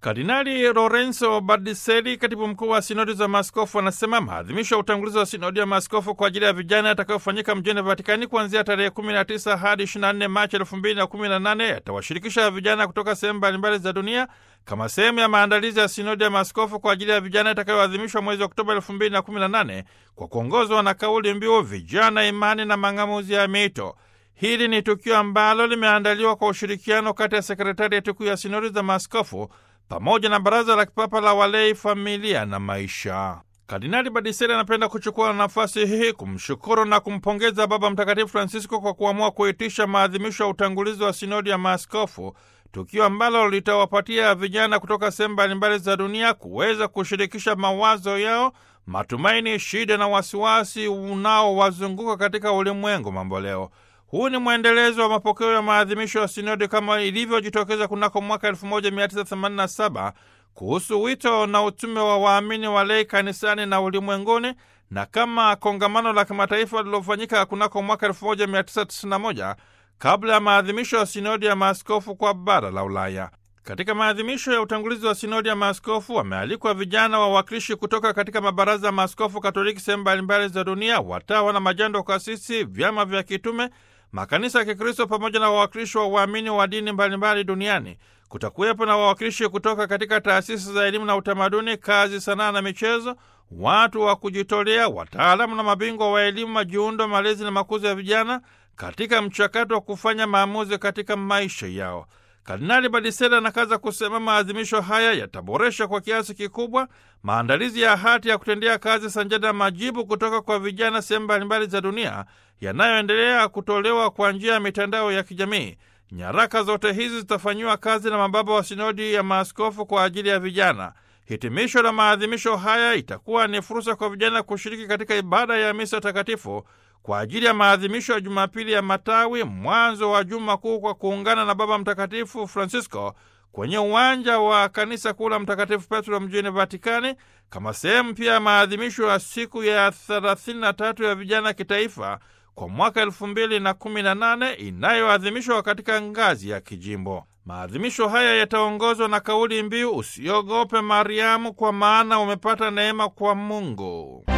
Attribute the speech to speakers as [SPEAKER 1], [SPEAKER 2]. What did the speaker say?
[SPEAKER 1] Kardinali Lorenzo Bardiseli, katibu mkuu wa sinodi za maaskofu, anasema maadhimisho ya utangulizi wa sinodi ya maaskofu kwa ajili ya vijana yatakayofanyika mjini Vatikani kuanzia tarehe 19 hadi 24 Machi 2018 yatawashirikisha vijana kutoka sehemu mbalimbali za dunia kama sehemu ya maandalizi ya sinodi ya maaskofu kwa ajili ya vijana itakayoadhimishwa mwezi Oktoba 2018 kwa kuongozwa na kauli mbiu vijana, imani na mang'amuzi ya mito. Hili ni tukio ambalo limeandaliwa kwa ushirikiano kati ya sekretarieti kuu ya sinodi za maaskofu pamoja na baraza la kipapa la walei, familia na maisha. Kardinali Badiseli anapenda kuchukua nafasi hii kumshukuru na kumpongeza Baba Mtakatifu Francisco kwa kuamua kuitisha maadhimisho ya utangulizi wa sinodi ya maaskofu, tukio ambalo litawapatia vijana kutoka sehemu mbalimbali za dunia kuweza kushirikisha mawazo yao, matumaini, shida na wasiwasi unaowazunguka katika ulimwengu mamboleo. Huu ni mwendelezo wa mapokeo ya maadhimisho ya sinodi kama ilivyojitokeza kunako mwaka 1987 kuhusu wito na utume wa waamini walei kanisani na ulimwenguni, na kama kongamano la kimataifa lilofanyika kunako mwaka 1991 kabla ya maadhimisho ya sinodi ya maaskofu kwa bara la Ulaya. Katika maadhimisho ya utangulizi wa sinodi ya maaskofu wamealikwa vijana wawakilishi kutoka katika mabaraza ya maaskofu Katoliki sehemu mbalimbali za dunia, watawa na majando kasisi, vyama vya kitume makanisa ya Kikristo pamoja na wawakilishi wa waamini wa dini mbalimbali duniani. Kutakuwepo na wawakilishi kutoka katika taasisi za elimu na utamaduni, kazi, sanaa na michezo, watu wa kujitolea, wataalamu na mabingwa wa elimu, majiundo, malezi na makuzi ya vijana katika mchakato wa kufanya maamuzi katika maisha yao. Kardinali Badisela anakaza kusema maadhimisho haya yataboresha kwa kiasi kikubwa maandalizi ya hati ya kutendea kazi sanjada na majibu kutoka kwa vijana sehemu mbalimbali za dunia yanayoendelea kutolewa kwa njia ya mitandao ya kijamii. Nyaraka zote hizi zitafanyiwa kazi na mababa wa sinodi ya maaskofu kwa ajili ya vijana. Hitimisho la maadhimisho haya itakuwa ni fursa kwa vijana kushiriki katika ibada ya misa takatifu kwa ajili ya maadhimisho ya Jumapili ya Matawi, mwanzo wa Juma Kuu, kwa kuungana na Baba Mtakatifu Francisco kwenye uwanja wa kanisa kuu la Mtakatifu Petro mjini Vatikani, kama sehemu pia ya maadhimisho ya siku ya 33 ya vijana kitaifa kwa mwaka 2018 inayoadhimishwa katika ngazi ya kijimbo. Maadhimisho haya yataongozwa na kauli mbiu usiogope Mariamu, kwa maana umepata neema kwa Mungu.